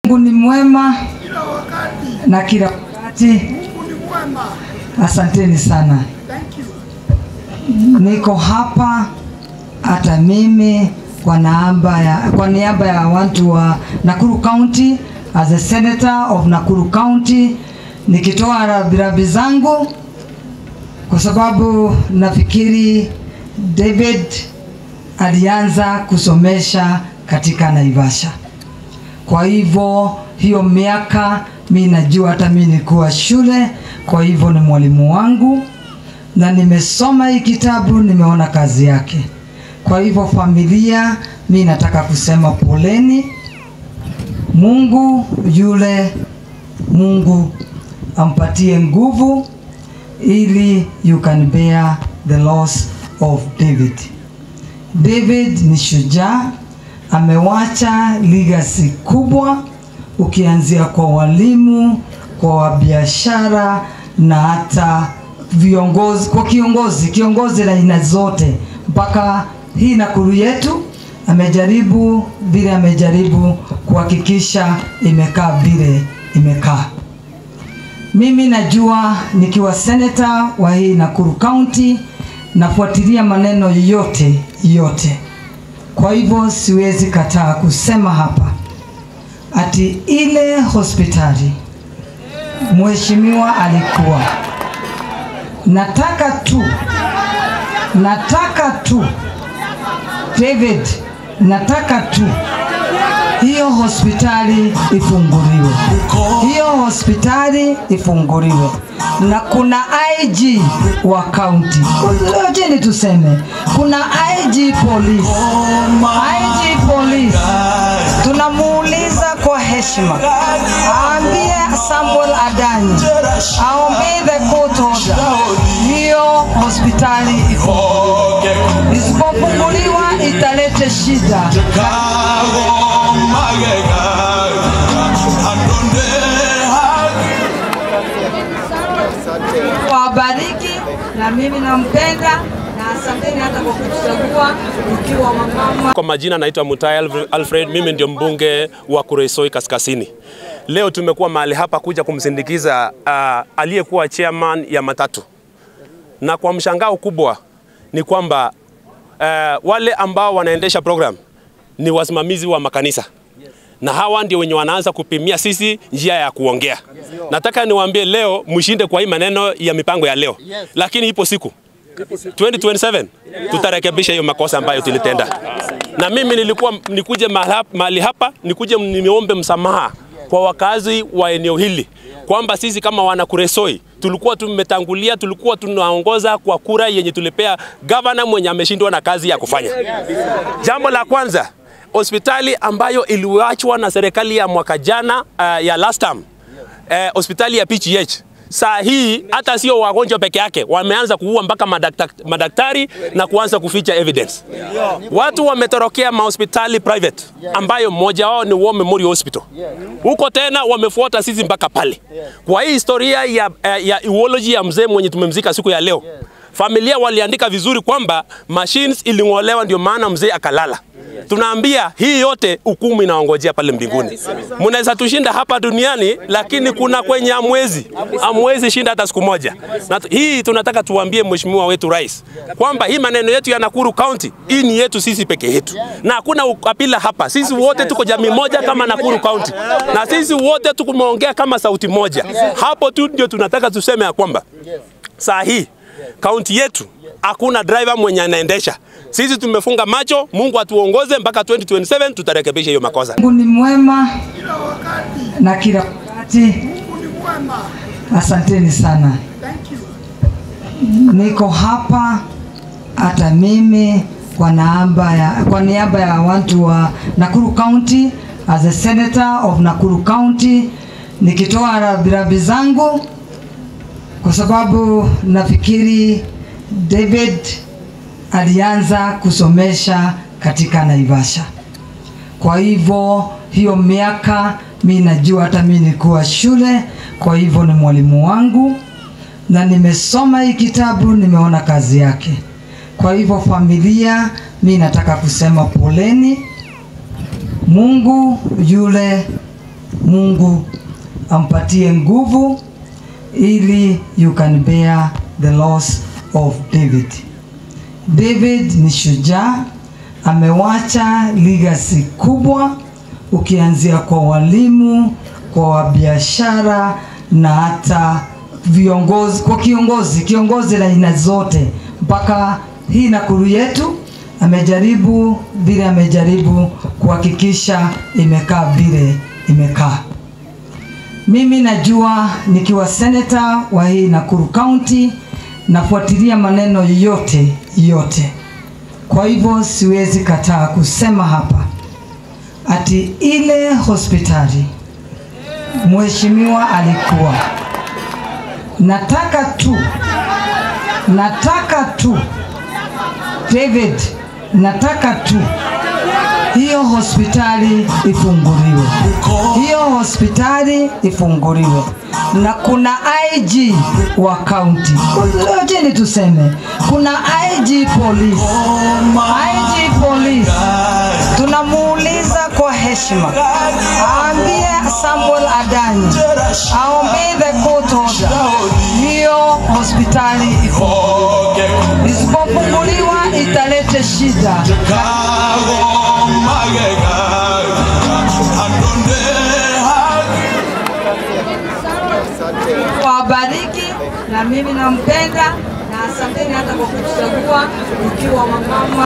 Mungu ni mwema kila wakati. na kila wakati. Mungu ni mwema. Asanteni sana. Thank you. Niko hapa hata mimi kwa niaba ya, kwa niaba ya watu wa Nakuru County as a senator of Nakuru County nikitoa rambirambi zangu kwa sababu nafikiri David alianza kusomesha katika Naivasha. Kwa hivyo hiyo miaka mi najua hata mi nilikuwa shule, kwa hivyo ni mwalimu wangu na nimesoma hii kitabu, nimeona kazi yake. Kwa hivyo familia, mi nataka kusema poleni. Mungu yule Mungu ampatie nguvu ili you can bear the loss of David. David ni shujaa, amewacha legacy kubwa, ukianzia kwa walimu, kwa wabiashara na hata viongozi, kwa kiongozi, kiongozi la aina zote, mpaka hii Nakuru yetu amejaribu vile amejaribu kuhakikisha imekaa vile imekaa. Mimi najua nikiwa seneta wa hii Nakuru County nafuatilia maneno yote yote. Kwa hivyo siwezi kataa kusema hapa ati ile hospitali mheshimiwa alikuwa, nataka tu, nataka tu David, nataka tu hiyo hospitali ifunguliwe, hiyo hospitali ifunguliwe, na kuna IG wa kaunti. Ngojeni tuseme kuna IG police, IG police tunamuuliza kwa heshima, aambie Samuel Adanyi aombee the court order, hiyo hospitali ifunguliwe. Isipofunguliwa italete shida. wabariki na mimi nampenda na asanteni hata kwa kutuchagua ukiwa wamama. Kwa majina naitwa Mutai Alv- Alfred, mimi ndio mbunge wa Kuresoi Kaskazini. Leo tumekuwa mahali hapa kuja kumsindikiza uh, aliyekuwa chairman ya matatu, na kwa mshangao kubwa ni kwamba uh, wale ambao wanaendesha program ni wasimamizi wa makanisa na hawa ndio wenye wanaanza kupimia sisi njia ya kuongea. Nataka niwaambie leo mshinde kwa hii maneno ya mipango ya leo, lakini ipo siku 2027 tutarekebisha hiyo makosa ambayo tulitenda. Na mimi nilikuwa nikuje mahali hap- mahali hapa nikuje nimeombe msamaha kwa wakazi wa eneo hili kwamba sisi kama wana Kuresoi tulikuwa tumetangulia, tulikuwa tunaongoza kwa kura yenye tulipea gavana mwenye ameshindwa na kazi ya kufanya. Jambo la kwanza, hospitali ambayo iliachwa na serikali ya mwaka jana uh, ya last term eh, hospitali ya PGH saa hii hata sio wagonjwa peke yake, wameanza kuua mpaka madakta, madaktari na kuanza kuficha evidence. Watu wametorokea mahospitali private ambayo mmoja wao ni War Memorial Hospital. Huko tena wamefuata sisi mpaka pale. Kwa hii historia ya, eh, ya eulogy ya mzee mwenye tumemzika siku ya leo, familia waliandika vizuri kwamba machines iling'olewa ndio maana mzee akalala. Tunaambia hii yote hukumu inaongojea pale mbinguni. Mnaweza tushinda hapa duniani, lakini kuna kwenye amwezi amwezi shinda hata siku moja. Na tu- hii tunataka tuambie mheshimiwa wetu rais kwamba hii maneno yetu ya Nakuru County hii ni yetu sisi peke yetu, na hakuna ukabila hapa. Sisi wote tuko jamii moja kama Nakuru County, na sisi wote tukumeongea kama sauti moja. Hapo tu ndio tunataka tuseme ya kwamba saa hii kaunti yetu hakuna driver mwenye anaendesha. Sisi tumefunga macho, Mungu atuongoze mpaka 2027 tutarekebisha hiyo makosa. Mungu ni mwema Kila wakati. na kila wakati. Mungu ni mwema. Asanteni sana. Thank you. Niko hapa hata mimi kwa niaba ya, kwa niaba ya watu wa Nakuru County as a senator of Nakuru County nikitoa rambirambi zangu kwa sababu nafikiri David alianza kusomesha katika Naivasha. Kwa hivyo hiyo miaka mi najua hata mi nilikuwa shule, kwa hivyo ni mwalimu wangu na nimesoma hii kitabu, nimeona kazi yake. Kwa hivyo familia, mi nataka kusema poleni. Mungu yule Mungu ampatie nguvu ili you can bear the loss of David. David ni shujaa, amewacha legacy kubwa, ukianzia kwa walimu, kwa biashara na hata viongozi, kwa kiongozi, kiongozi la aina zote, mpaka hii Nakuru yetu amejaribu vile amejaribu kuhakikisha imekaa vile imekaa. Mimi najua nikiwa seneta wa hii Nakuru County nafuatilia maneno yote yote, kwa hivyo siwezi kataa kusema hapa ati ile hospitali mheshimiwa alikuwa, nataka tu, nataka tu David, nataka tu hiyo hospitali ifunguliwe, hiyo hospitali ifunguliwe, na kuna IG wa kaunti. Ngojeni tuseme kuna IG police, IG police tunamuuliza kwa heshima aambie Samuel Adanyi aombee the court order, hiyo hospitali ifunguliwe. Isipofunguliwa italete shida. Wabariki na mimi nampenda na asanteni hata kwa kutuchagua ukiwa wamama